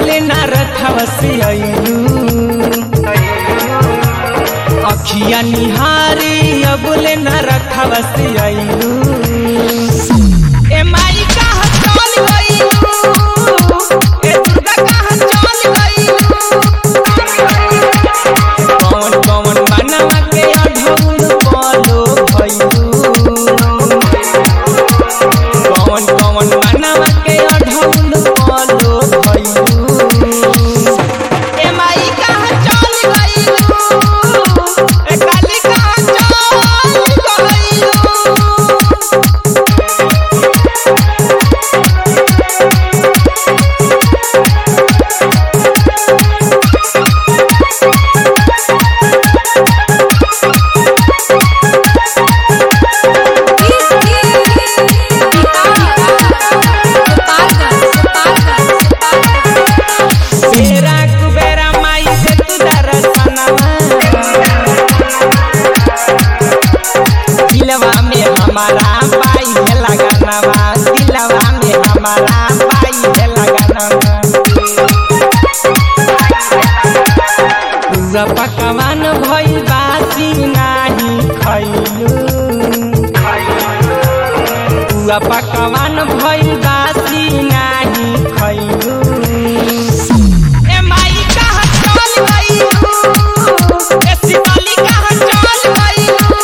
अबले ना रखवसी आइलू अखिया निहारी अबले ना रखवसी आइलू ए माई कहाँ चल गइलू ए दुर्गा कहाँ चल गइलू कौन कौन बनवा के अढ़ौल बोलो भइलू कौन कौन बनवा के अढ़ौल बोलो भइलू ए माई कहाँ चल गइलू ए काली कहाँ चल गइलू बेरा कुबेरा माई से तू दरसनवा दिलवा में हमारा पाई है लगानवा दिलवा में हमारा पाई है लगानवा पूरा पकवान भइल बासी नाही खैलू पूरा पकवान भइल बासी नाही खैलू ए माई कहाँ चल गइलू ए शिवाली कहाँ चल गइलू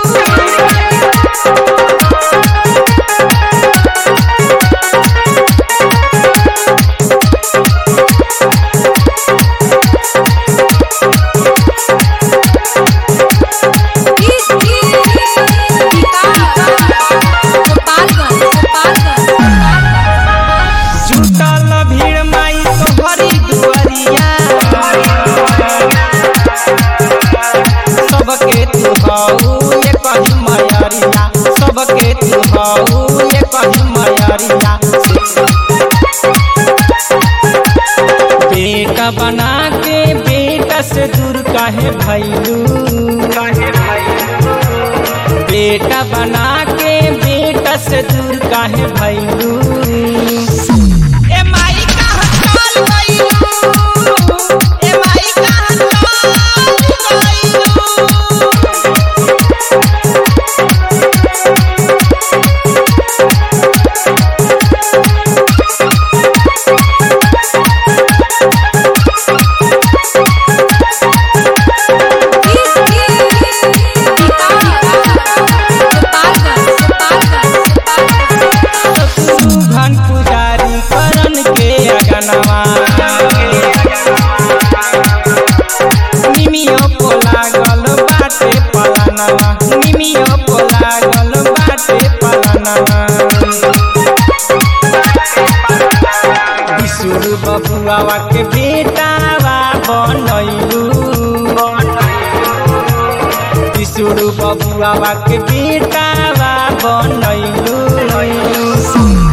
जुटल भीड़ माई तोहरी दुआरिया सबके तू हऊ ये कही मयरिया सबके तू हऊ ये कही मयरिया बेटा बना के बेटा से दूर काहे भैलू बेटा बना के बेटा से दूर काहे भैलू ए माई कहाँ चल गइलू ए माई कहाँ चल गइलू घन पुजारी करन के अगनवा निमियो को लागल बाटे पलानवा निमियो को लागल बाटे पलानवा विशुर बबुआवा के बेटावा बनैलू विशुर बबुआवा के बेटावा बनैलू